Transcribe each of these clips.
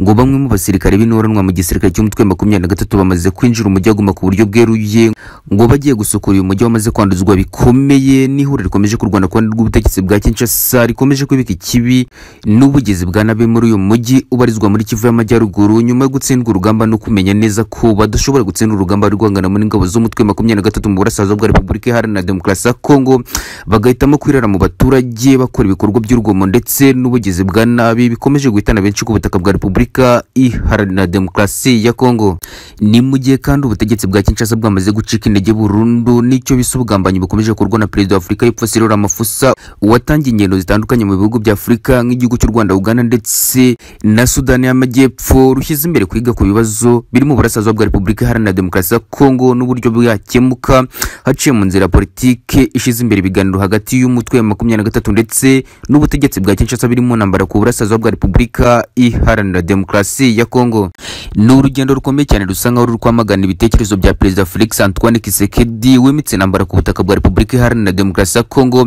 ngo bamwe mu basirikare b'inturanwa mu gisirikare cy'umutwe wa makumyabiri na gatatu bamaze kwinjira umujyi wa Goma ku buryo bweruye ngo bagiye gusukura uyu mujyi wamaze kwanduzwa bikomeye n'ihuriro rikomeje kurwana ku ruhande rw'ubutegetsi bwa Kinshasa rikomeje kwibika ikibi n'ubugizi bwa nabi muri uyu mujyi ubarizwa muri Kivu y'Amajyaruguru nyuma yo gutsindwa urugamba no kumenya neza ko badashobora gutsinda urugamba rwangana muri ingabo z'umutwe wa makumyabiri na gatatu mu burasirazuba bwa Repubulika Iharanira Demokarasi ya Kongo bagahitamo kwirara mu baturage bakora ibikorwa by'urugomo ndetse n'ubugizi bwa nabi bikomeje guhitana benshi ku butaka bwa Repubulika repubulika iharanira demokarasi ya kongo ni mu gihe kandi ubutegetsi bwa kinshasa bwamaze gucika intege burundu nicyo bisa ubugambanyi bukomeje gukorwa na perezida wa afurika y'epfo cyril ramaphosa watangiye ingendo zitandukanye mu bihugu bya afurika nk'igihugu cy'u rwanda uganda ndetse na sudani y'amajyepfo rushyize imbere kwiga ku bibazo biri mu burasirazuba bwa repubulika iharanira demokarasi ya kongo n'uburyo bwakemuka haciye mu nzira politike ishyize imbere ibiganiro hagati y'umutwe wa makumyabiri na gatatu ndetse n'ubutegetsi bwa kinshasa biri mu ntambara ku burasirazuba bwa repubulika iharanira demokarasi ya kongo ni urugendo rukomeye cyane rusa nkaho ruri kwamagana ibitekerezo bya perezida felix antoine kisekedi wimitse intambara ku butaka bwa repubulika iharanira demokarasi ya kongo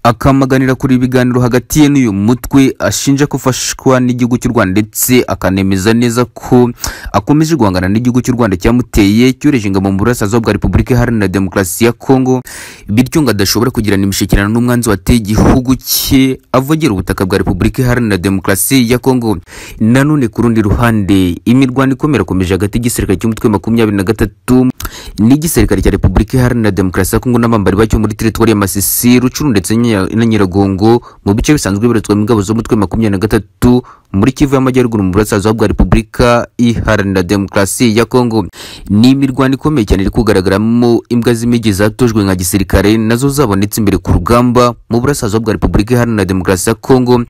akamaganira kuri ibiganiro hagati ye n'uyu mutwe ashinja ko ufashwa n'igihugu cy'u rwanda ndetse akanemeza neza ko akomeje guhangana n'igihugu cy'u rwanda cyamuteye cyoreje ingabo mu burasirazuba bwa repubulika iharanira demokarasi ya kongo bityo ngo adashobora kugirana imishyikirano n'umwanzi wateye igihugu cye avogera ubutaka bwa repubulika iharanira demokarasi ya kongo nanone none ku rundi ruhande imirwano ikomera komeje hagati y'igisirikare cy'umutwe makumyabiri na gatatu n'igisirikare cya repubulika iharanira demokarasi ya kongo n'abambari bacyo muri teritwari ya masisi rucuru ndetse na nyiragongo mu bice bisanzwe bibarizwamo ingabo z'umutwe makumyabiri na gatatu muri kivu y'amajyaruguru mu burasirazuba bwa repubulika iharanira demokarasi ya kongo ni imirwano ikomeye cyane iri kugaragaramo imbwa z'imigi zatojwe nka gisirikare nazo zabonetse imbere ku rugamba mu burasirazuba bwa repubulika iharanira demokarasi ya kongo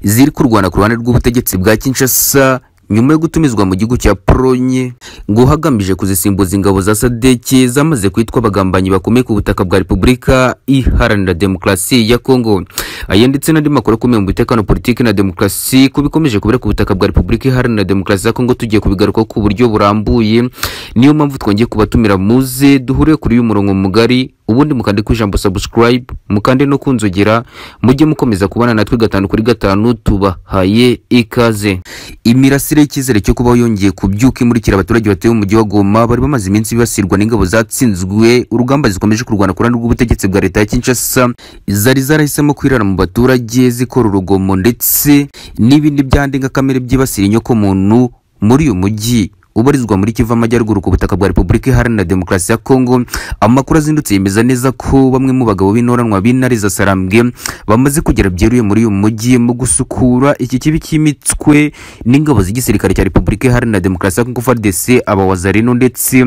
ziri kurwana ku ruhande rw'ubutegetsi bwa kinshasa nyuma yo gutumizwa mu gihugu cya polonye ngo hagamije kuzisimbuza ingabo za sadeke zamaze kwitwa abagambanyi bakomeye ku butaka bwa repubulika iharanira demokarasi ya kongo aya ndetse n'andi makuru akomeye mu bitekano politiki na demokarasi ko bikomeje kubera ku butaka bwa repubulika iharanira demokarasi ya kongo tugiye kubigaruka ku buryo burambuye niyo mpamvu twongeye kubatumira muze duhure kuri uyu murongo mugari ubundi mukande ku ijambo subscribe mukande no kunzogera mujye mukomeza kubana natwe gatanu kuri gatanu tubahaye ikaze imirasire y'icyizere cyo kubaho yongeye kubyuka imurikira abaturage batuye mu mujyi wa Goma bari bamaze iminsi bibasirwa n'ingabo zatsinzwe urugamba zikomeje kurwana ku ruhande rw'ubutegetsi bwa leta ya Kinshasa zari zarahisemo kwirara mu baturage zikora urugomo ndetse n'ibindi byandenga kamere byibasira inyokomuntu muri uyu mujyi ubarizwa muri Kivu Amajyaruguru ku butaka bwa Repubulika Iharanira Demokarasi ya Kongo amakuru azindutse yemeza neza ko bamwe mu bagabo b'intoranwa b'intare za Sarambwe bamaze kugera byeruye muri uyu mujyi mu gusukura iki kibi cy'imitswe n'ingabo z'igisirikare cya Repubulika Iharanira Demokarasi ya Kongo FARDC abawazarino ndetse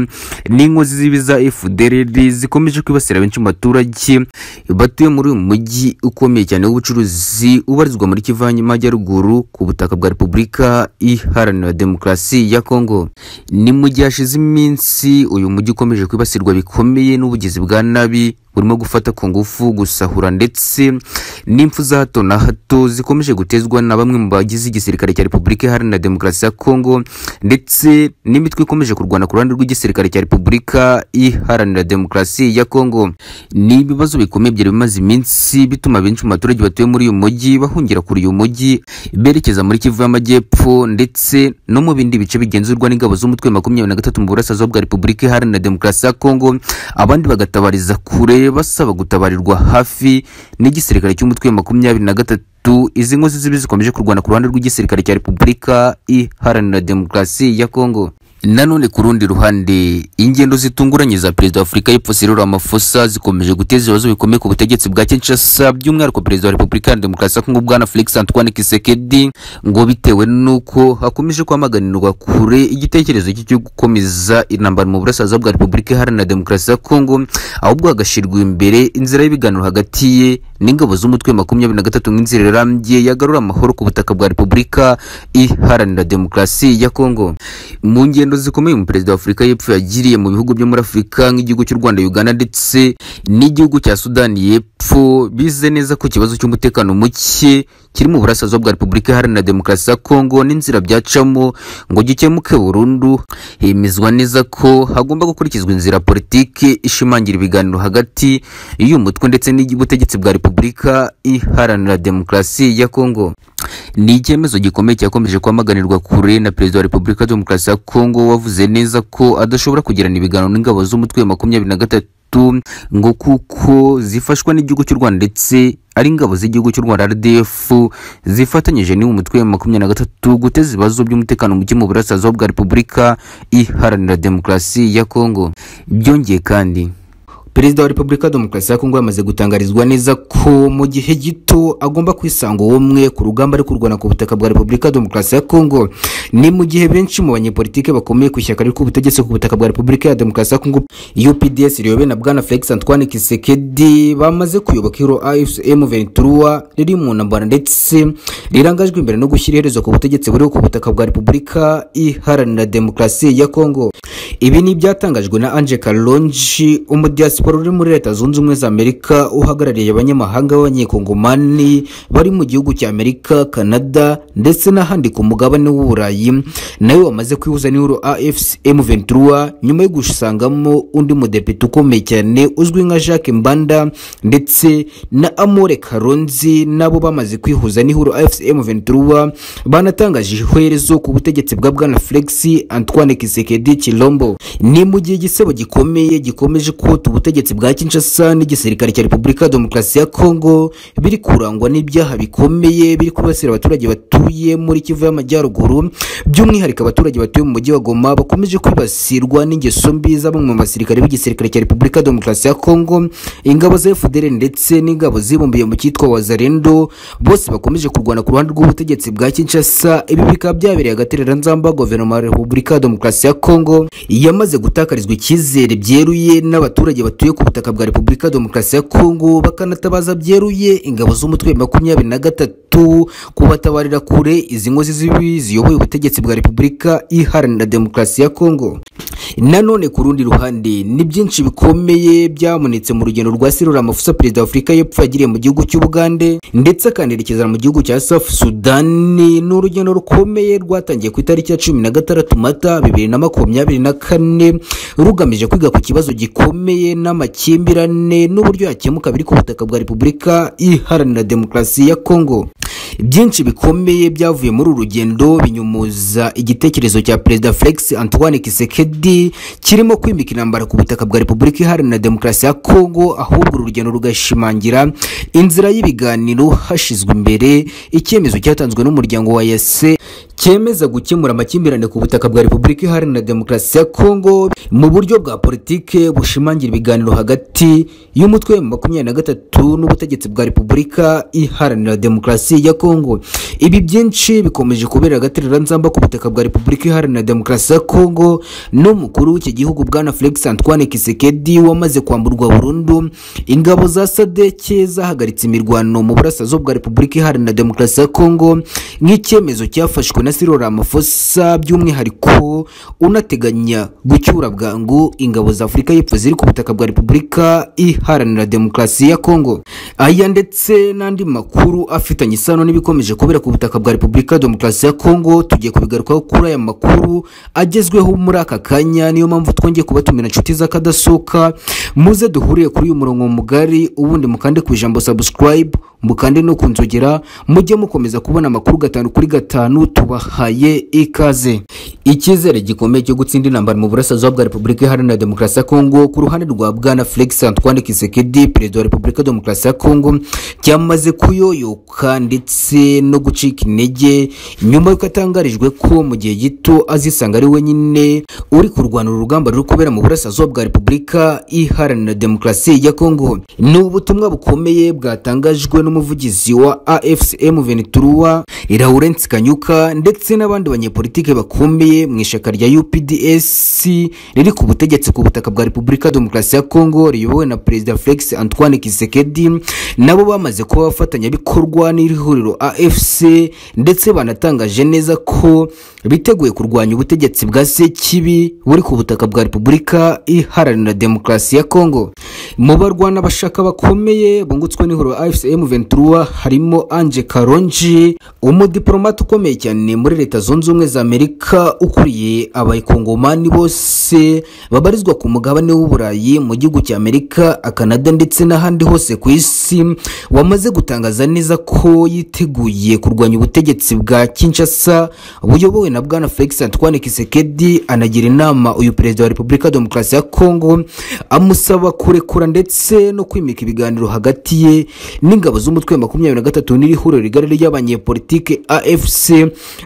n'inkozi zibi za FDLR zikomeje kwibasira benshi mu baturage batuye muri uyu mujyi ukomeye cyane w'ubucuruzi ubarizwa muri Kivu Amajyaruguru ku butaka bwa Repubulika Iharanira Demokarasi ya Kongo ni mu gihe hashize iminsi uyu mujyi ukomeje kwibasirwa bikomeye n'ubugizi bwa nabi burimo gufata ku ngufu gusahura ndetse n'impfu za hato na hato zikomeje gutezwa na bamwe mu bagize igisirikare cya Repubulika Iharanira Demokarasi ya Kongo ndetse n'imitwe ikomeje kurwana ku ruhande rw'igisirikare cya Repubulika Iharanira Demokarasi ya Kongo ni ibibazo bikomeye byari bimaze iminsi bituma benshi mu baturage batuye muri uyu mujyi bahungira kuri uyu mujyi berekeza muri Kivu y'Amajyepfo ndetse no mu bindi bice bigenzurwa n'ingabo z'umutwe makumyabiri na gatatu mu burasirazuba bwa Repubulika Iharanira Demokarasi ya Kongo abandi bagatabariza kure basaba gutabarirwa hafi n'igisirikare cy'umutwe wa makumyabiri na gatatu izi nkozi zibi zikomeje kurwana ku ruhande rw'igisirikare cya repubulika iharanira demokarasi ya kongo nanone ku rundi ruhande ingendo zitunguranye za perezida wa afurika y'epfo cyril ramaphosa zikomeje guteza ibibazo bikomeye ku butegetsi bwa kinshasa by'umwihariko perezida wa repubulika ya demokarasi ya kongo bwana felix antoine kisekedi ngo bitewe n'uko hakomeje kwamaganirwa kure igitekerezo cye cyo gukomeza intambara mu burasirazuba bwa repubulika iharanira demokarasi ya kongo ahubwo hagashyirwa imbere inzira y'ibiganiro hagati ye n'ingabo z'umutwe makumyabiri na gatatu nk'inzira irambye yagarura amahoro ku butaka bwa repubulika iharanira demokarasi ya kongo mu ngendo ingendo zikomeye umuperezida wa afurika y'epfo yagiriye mu bihugu byo muri afurika nk'igihugu cy'u rwanda uganda ndetse n'igihugu cya sudani y'epfo bize neza ko ikibazo cy'umutekano muke kiri mu burasirazuba bwa repubulika iharanira demokarasi ya kongo n'inzira byacamo ngo gikemuke burundu hemezwa neza ko hagomba gukurikizwa inzira politiki ishimangira ibiganiro hagati y'umutwe ndetse n'ubutegetsi bwa repubulika iharanira demokarasi ya kongo ni icyemezo gikomeye cyakomeje kwamaganirwa kure na perezida wa repubulika ya demokarasi ya kongo wavuze neza ko adashobora kugirana ibiganiro n'ingabo z'umutwe wa makumyabiri na gatatu ngo kuko zifashwa n'igihugu cy'u rwanda ndetse ari ingabo z'igihugu cy'u rwanda rdf zifatanyije n'uwo mutwe wa makumyabiri na gatatu guteza ibibazo by'umutekano muke mu burasirazuba bwa repubulika iharanira demokarasi ya kongo byongeye kandi perezida wa repubulika ya demokarasi ya kongo yamaze gutangarizwa neza ko mu gihe gito agomba kwisanga ubumwe ku rugamba ari kurwana ku butaka bwa repubulika ya demokarasi ya kongo ni mu gihe benshi mu banyepolitike bakomeye ku ishyaka riri ku butegetsi ku butaka bwa repubulika ya demokarasi ya kongo upds riyobowe na bwana felix antoine kisekedi bamaze kuyoboka ihuro afm ventura riri mu ntambara ndetse rirangajwe imbere no gushyira iherezo ku butegetsi buriho ku butaka bwa repubulika iharanira demokarasi ya kongo ibi ni ibyatangajwe na ange kalonji umudiyasipora uri muri leta zunze ubumwe za amerika uhagarariye abanyamahanga b'abanyekongomani bari mu gihugu cya amerika canada ndetse n'ahandi ku mugabane w'uburayi nawe wamaze kwihuza n'ihuro afcm ventura nyuma yo gusangamo undi mudepite ukomeye cyane uzwi nka jacques mbanda ndetse na amore karonzi nabo bamaze kwihuza n'ihuro afcm ventura banatangaje iherezo ku butegetsi bwa bwana felix antoine kisekedi kilombo ni mu gihe igisebo gikomeye gikomeje kota ubutegetsi bwa kinshasa n'igisirikare cya repubulika ya demokarasi ya kongo biri kurangwa n'ibyaha bikomeye biri kubasira abaturage batuye muri kivu y'amajyaruguru by'umwihariko abaturage batuye mu mujyi wa goma bakomeje kwibasirwa n'ingeso mbi za bamwe mu basirikare b'igisirikare cya repubulika ya demokarasi ya kongo ingabo za fdr ndetse n'ingabo zibumbiye mu cyitwa wazarendo bose bakomeje kurwana ku ruhande rw'ubutegetsi bwa kinshasa ibi bikaba byabereye agatereranzamba guverinoma ya repubulika ya demokarasi ya kongo yamaze gutakarizwa icyizere byeruye n'abaturage batuye ku butaka bwa repubulika ya demokarasi ya kongo bakanatabaza byeruye ingabo z'umutwe wa makumyabiri na gatatu kubatabarira kure izi nkozi z'ibibi ziyoboye ubutegetsi bwa repubulika iharanira demokarasi ya kongo nanone ku rundi ruhande ni byinshi bikomeye byamunitse mu rugendo rwa sirora amafusa perezida wa afurika y'epfo yagiriye mu gihugu cy'ubugande ndetse akanerekeza mu gihugu cya safu sudani ni urugendo rukomeye rwatangiye ku itariki ya cumi na gatandatu mata bibiri na makumyabiri na kane rugamije kwiga ku kibazo gikomeye n'amakimbirane n'uburyo yakemuka biri ku butaka bwa repubulika iharanira demokarasi ya kongo byinshi bikomeye byavuye muri uru rugendo binyumuza igitekerezo cya perezida felix antoine kisekedi kirimo kwimika intambara ku butaka bwa repubulika iharanira demokarasi ya kongo ahubwo uru rugendo rugashimangira inzira y'ibiganiro hashyizwe imbere icyemezo cyatanzwe n'umuryango wa yase cyemeza gukemura amakimbirane ku butaka bwa repubulika iharanira demokarasi ya kongo mu buryo bwa politike bushimangira ibiganiro hagati y'umutwe wa makumyabiri na gatatu n'ubutegetsi bwa repubulika iharanira demokarasi ya kongo ibi byinshi bikomeje kubera agatereranzamba ku butaka bwa repubulika iharanira demokarasi ya kongo n'umukuru w'iki gihugu bwana felix antoine kisekedi wamaze kwamburwa burundu ingabo za sadeke zahagaritse imirwano mu burasirazuba bwa repubulika iharanira demokarasi ya kongo nk'icyemezo cyafashwe na siro ramafosa by'umwihariko unateganya gucyura bwangu ingabo za afurika y'epfo ziri ku butaka bwa repubulika iharanira demokarasi ya kongo aya ndetse n'andi makuru afitanye isano n'ibikomeje kubera ku butaka bwa repubulika ya demokarasi ya kongo tugiye kubigarukaho kuri aya makuru agezweho muri aka kanya niyo mpamvu twongeye kubatumira inshuti z'akadasohoka muze duhuriye kuri uyu murongo mugari ubundi mukande ku ijambo subscribe mukande no kunzogera mujye mukomeza kubona amakuru gatanu kuri gatanu tubahaye ikaze icyizere gikomeye cyo gutsinda intambara mu burasirazuba bwa repubulika iharanira demokarasi ya kongo ku ruhande rwa bwana felix antoine kisekedi perezida wa repubulika ya demokarasi ya kongo cyamaze kuyoyoka ndetse no gucika intege nyuma y'uko atangarijwe ko mu gihe gito azisanga ari wenyine uri kurwana urugamba ruri kubera mu burasirazuba bwa repubulika iharanira demokarasi ya kongo ni ubutumwa bukomeye bwatangajwe n'umuvugizi wa afcm ventura laurence kanyuka ndetse n'abandi banyepolitike bakomeye mu ishyaka rya upds riri ku butegetsi ku butaka bwa repubulika ya demokarasi ya kongo riyobowe na perezida felix antoine kisekedi nabo bamaze kuba abafatanyabikorwa n'ihuriro afc ndetse banatangaje neza ko biteguye kurwanya ubutegetsi bwa sekibi buri ku butaka bwa repubulika iharanira demokarasi ya kongo mu barwana bashaka bakomeye bungutswe n'ihuriro afcm ventura harimo ange karonji umudiplomate ukomeye cyane muri leta zunze ubumwe za amerika ukuriye abayikongomani bose babarizwa ku mugabane w'uburayi mu gihugu cya amerika akanada ndetse n'ahandi hose ku isi wamaze gutangaza neza ko yiteguye kurwanya ubutegetsi bwa kinshasa buyobowe na bwana felix antoine kisekedi anagira inama uyu perezida wa repubulika ya demokarasi ya kongo amusaba kurekura ndetse no kwimika ibiganiro hagati ye n'ingabo z'umutwe wa makumyabiri na gatatu n'iri huriro rigari ry'abanyepolitike afc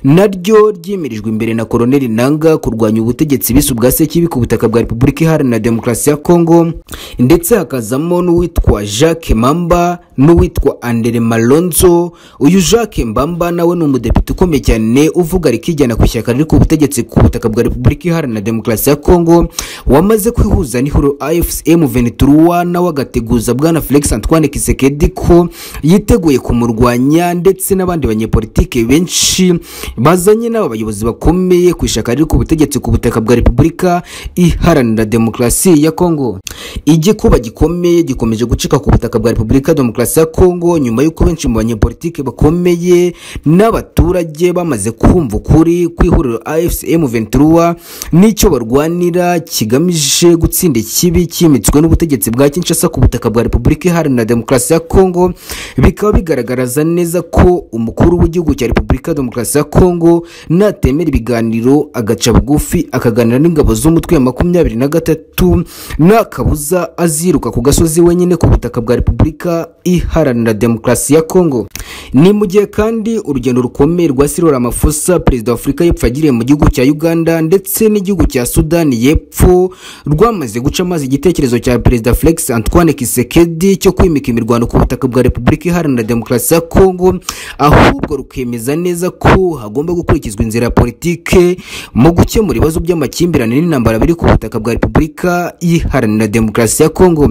naryo ryimirijwe imbere na koroneli nanga kurwanya ubutegetsi bisu bwa sekibi ku butaka bwa repubulika iharanira demokarasi ya kongo ndetse hakazamo n'uwitwa jacques mamba n'uwitwa andere malonzo uyu jacques mbamba nawe ni umudepite ukomeye cyane uvuga rikijyana ku ishyaka riri ku butegetsi ku butaka bwa repubulika iharanira demokarasi ya kongo wamaze kwihuza n'ihuriro afc m23 nawe agateguza bwana felix antoine kisekedi ko yiteguye kumurwanya ndetse n'abandi banyepolitike benshi bazanye n'aba bayobozi bakomeye ku ishyaka riri ku butegetsi ku butaka bwa repubulika iharanira demokarasi ya kongo igikuba gikomeye gikomeje gucika ku butaka bwa repubulika ya demokarasi ya kongo nyuma y'uko benshi mu banyepolitike bakomeye n'abaturage bamaze kumva ukuri ku ihuriro afc m23 n'icyo barwanira kigamije gutsinda ikibi cyimitswe n'ubutegetsi bwa kinshasa ku butaka bwa repubulika iharanira demokarasi ya kongo bikaba bigaragaza neza ko umukuru w'igihugu cya repubulika ya demokarasi ya kongo natemera ibiganiro agaca bugufi akaganira n'ingabo z'umutwe wa makumyabiri na gatatu nta kabuza aziruka ku gasozi wenyine ku butaka bwa repubulika iharanira demokarasi ya kongo ni mu gihe kandi urugendo rukomeye rwa sirora amafusa perezida wa afurika y'epfo yagiriye mu gihugu cya uganda ndetse n'igihugu cya sudani y'epfo rwamaze guca amazi igitekerezo cya perezida felix antoine kisekedi cyo kwimika imirwano ku butaka bwa repubulika iharanira demokarasi ya kongo ahubwo rukemeza neza ko hagomba gukurikizwa inzira ya politike mu gukemura ibibazo by'amakimbirane n'intambara biri ku butaka bwa repubulika iharanira demokarasi ya kongo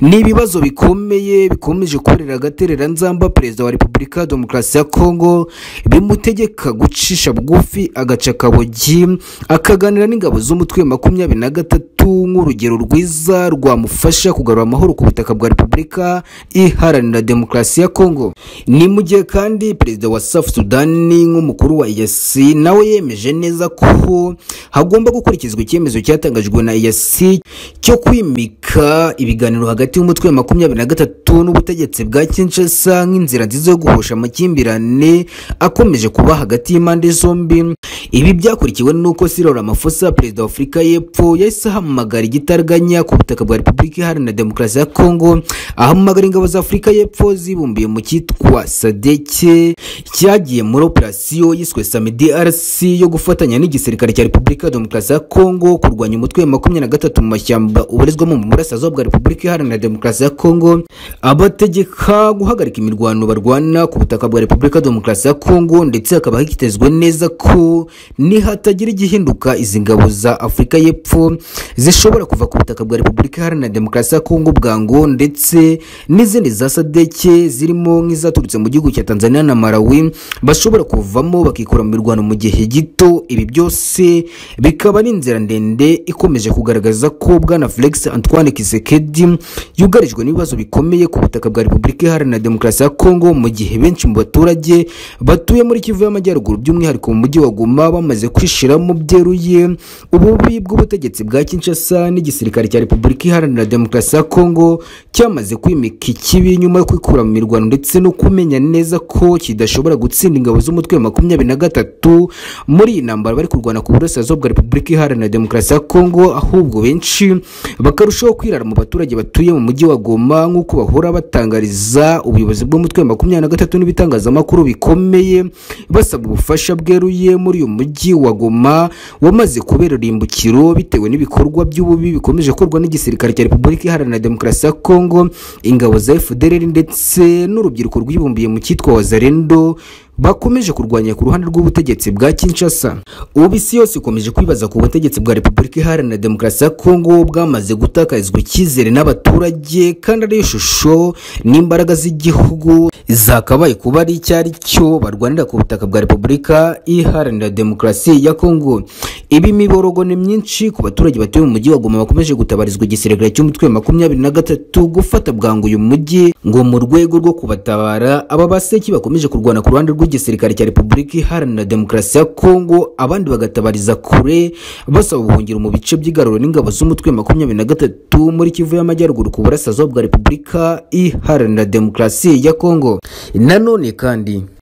ni ibibazo bikomeye bikomeje korera agatereranzamba perezida wa repubulika ya demokarasi ya kongo bimutegeka gucisha bugufi agaca akabogi akaganira n'ingabo z'umutwe wa makumyabiri na gatatu nk'urugero rwiza rwamufasha kugarura amahoro ku butaka bwa repubulika iharanira demokarasi ya kongo ni mu gihe kandi perezida wa safu sudani nk'umukuru wa iyasi nawe yemeje neza ko hagomba gukurikizwa icyemezo cyatangajwe na iyasi cyo kwimika ibiganiro hagati y'umutwe wa makumyabiri na gatatu n'ubutegetsi bwa kinshasa nk'inzira nziza yo guhosha amakimbirane akomeje kuba hagati y'impande zombi ibi byakurikiwe n'uko sirora amafusa perezida wa afurika y'epfo yahise ahamagara igitaraganya ku butaka bwa repubulika iharanira demokarasi ya kongo ahamagara ingabo za afurika y'epfo zibumbiye mu cyitwa sadeke cyagiye muri operasiyo yiswe samedi rc yo gufatanya n'igisirikare cya repubulika ya demokarasi ya kongo kurwanya umutwe wa makumyabiri na gatatu mu mashyamba ubarizwamo mu burasirazuba bwa repubulika iharanira demokarasi ya kongo abategeka guhagarika imirwano barwana ku butaka bwa repubulika ya demokarasi ya kongo ndetse hakaba hitezwe neza ko nihatagira igihinduka izi ngabo za afurika y'epfo zishobora kuva ku butaka bwa repubulika iharanira demokarasi ya kongo bwango ndetse n'izindi za sadeke zirimo nk'izaturutse mu gihugu cya tanzania na malawi bashobora kuvamo bakikura mu mirwano mu gihe gito ibi byose bikaba ari inzira ndende ikomeje kugaragaza ko bwana felix antoine kisekedi yugarijwe n'ibibazo bikomeye ku butaka bwa repubulika iharanira demokarasi ya kongo mu gihe benshi mu baturage batuye muri kivu y'amajyaruguru by'umwihariko mu mujyi wa goma bamaze kwishiramo byeruye ububi bw'ubutegetsi bwa kinshasa n'igisirikare cya repubulika iharanira demokarasi ya kongo cyamaze kwimika ikibi nyuma yo kwikura mu mirwano ndetse no kumenya neza ko kidashobora gutsinda ingabo z'umutwe wa makumyabiri na gatatu muri iyi ntambara bari kurwana ku burasirazuba bwa repubulika iharanira demokarasi ya kongo ahubwo benshi bakarushaho kwirara mu baturage batuye mu mujyi wa goma nk'uko bahora batangariza ubuyobozi bw'umutwe wa makumyabiri na gatatu n'ibitangazamakuru bikomeye basaba ubufasha bweruye muri uyu mujyi wa goma wamaze kubera urimbukiro bitewe n'ibikorwa by'ububi bikomeje gukorwa n'igisirikare cya repubulika iharanira demokarasi ya kongo ingabo za fdr ndetse n'urubyiruko rwibumbiye mu cyitwa wazarendo bakomeje kurwanya ku ruhande rw'ubutegetsi bwa kinshasa ubu isi yose ikomeje kwibaza ku butegetsi bwa repubulika iharanira demokarasi ya kongo bwamaze gutakarizwa icyizere n'abaturage kandi ariyo shusho n'imbaraga z'igihugu zakabaye kuba ari icyo ari cyo barwanira ku butaka bwa repubulika iharanira demokarasi ya kongo ibi miborogo ni myinshi ku baturage batuye mu mujyi wa goma bakomeje gutabarizwa igisirikare cy'umutwe wa makumyabiri na gatatu gufata bwangu uyu mujyi ngo mu rwego rwo kubatabara aba baseki bakomeje kurwana ku ruhande rw'igisirikare cya repubulika iharanira demokarasi ya kongo abandi bagatabariza kure basaba ubuhungiro mu bice by'igaruro n'ingabo z'umutwe wa makumyabiri na gatatu muri kivu y'amajyaruguru ku burasirazuba bwa repubulika iharanira demokarasi ya kongo nanone kandi